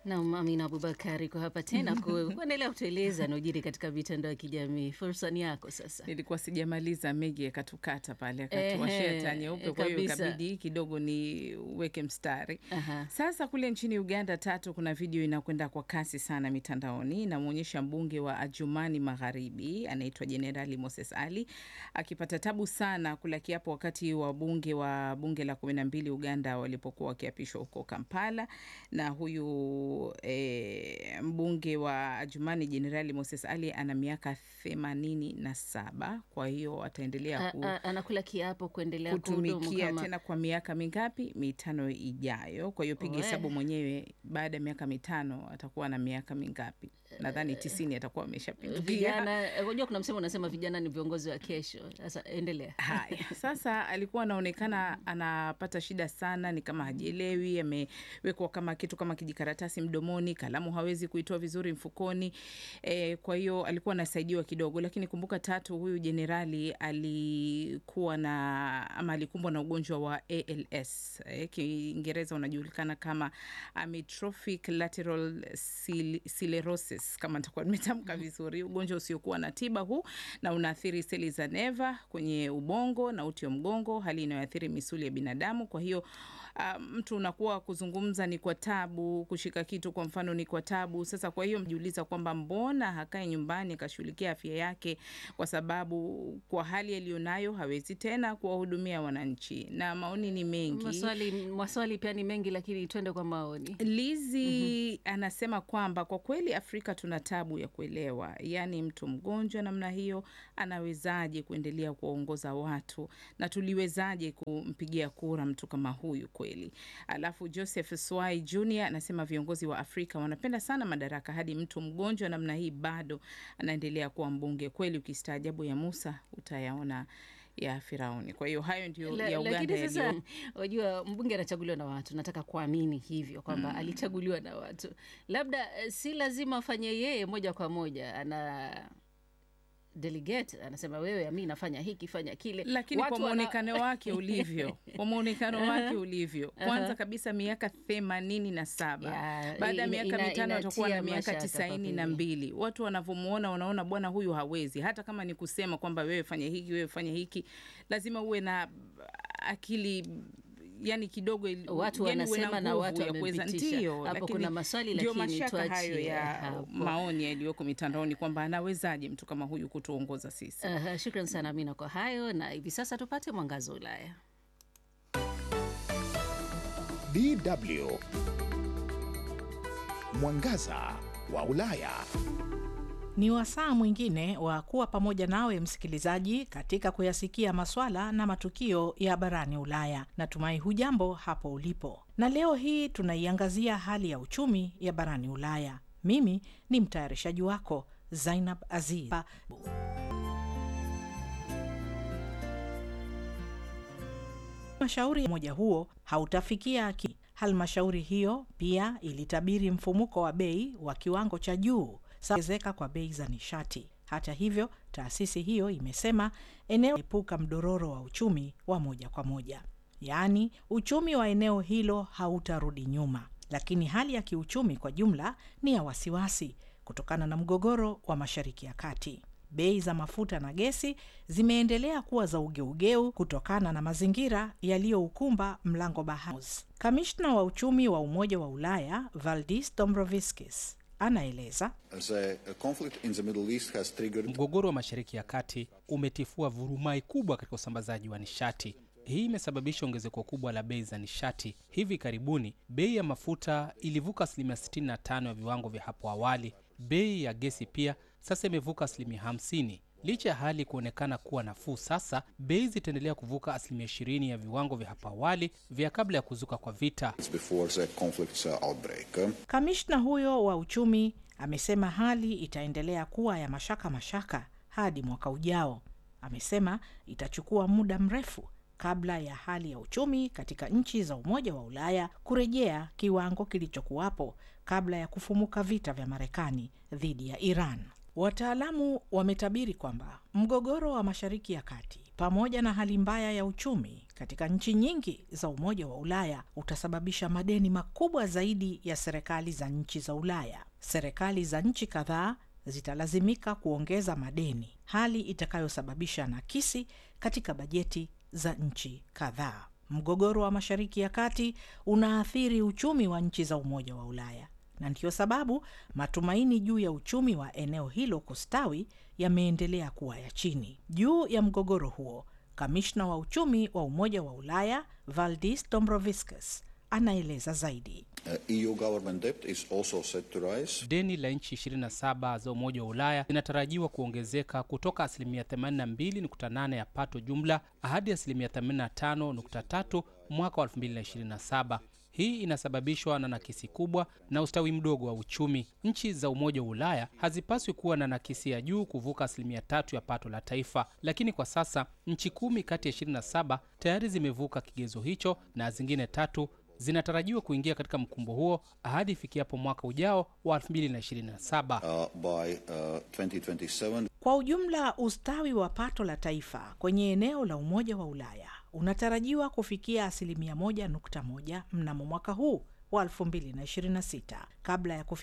Naam, Amina Abubakari kwa hapa tena ku- kuendelea kutueleza yanayojiri katika mitandao ya kijamii. Fursa ni yako sasa. Nilikuwa sijamaliza, Megi akatukata pale akatuwashia Ehe, taa nyeupe, kwa hiyo kabisa. ikabidi kidogo niweke mstari. Aha. Sasa kule nchini Uganda tatu, kuna video inakwenda kwa kasi sana mitandaoni, inamwonyesha mbunge wa Adjumani Magharibi anaitwa Jenerali Moses Ali akipata tabu sana kula kiapo wakati wabunge wa bunge la kumi na mbili Uganda walipokuwa wakiapishwa huko Kampala, na huyu e, mbunge wa Adjumani Jenerali Moses Ali ana miaka themanini na saba kwa hiyo ataendelea A- ku a- Anakula kiapo kuendelea kuhudumu kutumikia kama tena kwa miaka mingapi? Mitano ijayo. Kwa hiyo piga We. hesabu mwenyewe, baada ya miaka mitano atakuwa na miaka mingapi? Nadhani tisini atakuwa ameshapindukia. vijana. Unajua kuna msemo unasema vijana ni viongozi wa kesho. Sasa endelea. Haya, sasa alikuwa anaonekana anapata shida sana, ni kama hajielewi, amewekwa kama kitu kama kijikaratasi mdomoni, kalamu hawezi kuitoa vizuri mfukoni. E, kwa hiyo alikuwa anasaidiwa kidogo, lakini kumbuka tatu, huyu jenerali alikuwa na ama alikumbwa na ugonjwa wa ALS e, Kiingereza unajulikana kama amyotrophic lateral sil- sclerosis kama nitakuwa nimetamka vizuri, ugonjwa usiokuwa na tiba huu na unaathiri seli za neva kwenye ubongo na uti wa mgongo, hali inayoathiri misuli ya binadamu. Kwa hiyo uh, mtu unakuwa kuzungumza ni kwa tabu, kushika kitu kwa mfano ni kwa tabu. Sasa kwa hiyo mjiuliza kwamba mbona hakae nyumbani akashughulikia afya yake, kwa sababu kwa hali aliyonayo hawezi tena kuwahudumia wananchi, na maoni ni mengi. Maswali, maswali pia ni mengi, lakini twende kwa maoni. Lizi anasema kwamba kwa kweli Afrika tuna tabu ya kuelewa, yaani mtu mgonjwa namna hiyo anawezaje kuendelea kuwaongoza watu na tuliwezaje kumpigia kura mtu kama huyu kweli? Alafu Joseph Swai Jr anasema viongozi wa Afrika wanapenda sana madaraka hadi mtu mgonjwa namna hii bado anaendelea kuwa mbunge. Kweli ukistaajabu ya Musa utayaona ya Firauni. Kwa hiyo hayo ndio La- ya Uganda lakini sasa yaliyo wajua mbunge anachaguliwa na watu nataka kuamini hivyo kwamba alichaguliwa na watu labda eh, si lazima afanye yeye moja kwa moja ana delegate anasema wewe ami nafanya hiki fanya kile lakini Watu kwa wana- mwonekano wake ulivyo kwa mwonekano wake ulivyo kwanza Aha. kabisa miaka themanini na saba Ya, baada ya ina- miaka ina- mitano atakuwa na inatia miaka mashaka tisaini kwa na kweli. mbili watu wanavyomuona wanaona bwana huyu hawezi hata kama ni kusema kwamba wewe fanya hiki wewe fanya hiki lazima uwe na akili yani kidogo ili- Watu yani uwe wanasema na nguvu watu ya kuweza- wamepitisha. ndio, Hapo lakini kuna maswali, ndio lakini mashaka hayo tuachie ya hapo. maoni yaliyoko mitandaoni kwamba anawezaje mtu kama huyu kutuongoza sisi Aha, shukran sana Amina kwa hayo, na hivi sasa tupate mwangazo wa Ulaya. DW Mwangaza wa Ulaya. Ni wasaa mwingine wa kuwa pamoja nawe msikilizaji, katika kuyasikia maswala na matukio ya barani Ulaya. Natumai hujambo hapo ulipo, na leo hii tunaiangazia hali ya uchumi ya barani Ulaya. Mimi ni mtayarishaji wako Zainab Aziz. Halmashauri ya umoja huo hautafikia ki. Halmashauri hiyo pia ilitabiri mfumuko wa bei wa kiwango cha juu ongezeka kwa bei za nishati. Hata hivyo, taasisi hiyo imesema eneo epuka mdororo wa uchumi wa moja kwa moja, yaani uchumi wa eneo hilo hautarudi nyuma, lakini hali ya kiuchumi kwa jumla ni ya wasiwasi kutokana na mgogoro wa Mashariki ya Kati. Bei za mafuta na gesi zimeendelea kuwa za ugeugeu kutokana na mazingira yaliyoukumba mlango bahari. Kamishna wa uchumi wa Umoja wa Ulaya Valdis Dombrovskis anaeleza The conflict in the Middle East has triggered Mgogoro wa Mashariki ya Kati umetifua vurumai kubwa katika usambazaji wa nishati. Hii imesababisha ongezeko kubwa la bei za nishati. Hivi karibuni bei ya mafuta ilivuka asilimia 65 ya viwango vya hapo awali. Bei ya gesi pia sasa imevuka asilimia 50. Licha ya hali kuonekana kuwa nafuu sasa, bei zitaendelea kuvuka asilimia 20 ya viwango vya hapo awali vya kabla ya kuzuka kwa vita. before the conflict's uh, outbreak. Kamishna huyo wa uchumi amesema hali itaendelea kuwa ya mashaka mashaka hadi mwaka ujao. Amesema itachukua muda mrefu kabla ya hali ya uchumi katika nchi za Umoja wa Ulaya kurejea kiwango kilichokuwapo kabla ya kufumuka vita vya Marekani dhidi ya Iran. Wataalamu wametabiri kwamba mgogoro wa Mashariki ya Kati pamoja na hali mbaya ya uchumi katika nchi nyingi za Umoja wa Ulaya utasababisha madeni makubwa zaidi ya serikali za nchi za Ulaya. Serikali za nchi kadhaa zitalazimika kuongeza madeni, hali itakayosababisha nakisi katika bajeti za nchi kadhaa. Mgogoro wa Mashariki ya Kati unaathiri uchumi wa nchi za Umoja wa Ulaya na ndiyo sababu matumaini juu ya uchumi wa eneo hilo kustawi yameendelea kuwa ya chini. Juu ya mgogoro huo, kamishna wa uchumi wa Umoja wa Ulaya Valdis Dombrovskis anaeleza zaidi. Uh, EU government debt is also set to rise. Deni la nchi 27 za Umoja wa Ulaya linatarajiwa kuongezeka kutoka asilimia 82.8 ya pato jumla hadi asilimia 85.3 mwaka wa 2027. Hii inasababishwa na nakisi kubwa na ustawi mdogo wa uchumi. Nchi za Umoja wa Ulaya hazipaswi kuwa na nakisi ya juu kuvuka asilimia tatu ya pato la taifa, lakini kwa sasa nchi kumi kati ya 27 tayari zimevuka kigezo hicho na zingine tatu zinatarajiwa kuingia katika mkumbo huo hadi ifikiapo mwaka ujao wa 2027. Uh, by uh, 2027, Kwa ujumla, ustawi wa pato la taifa kwenye eneo la Umoja wa Ulaya unatarajiwa kufikia asilimia 1.1 mnamo mwaka huu wa 2026 kabla ya kufikia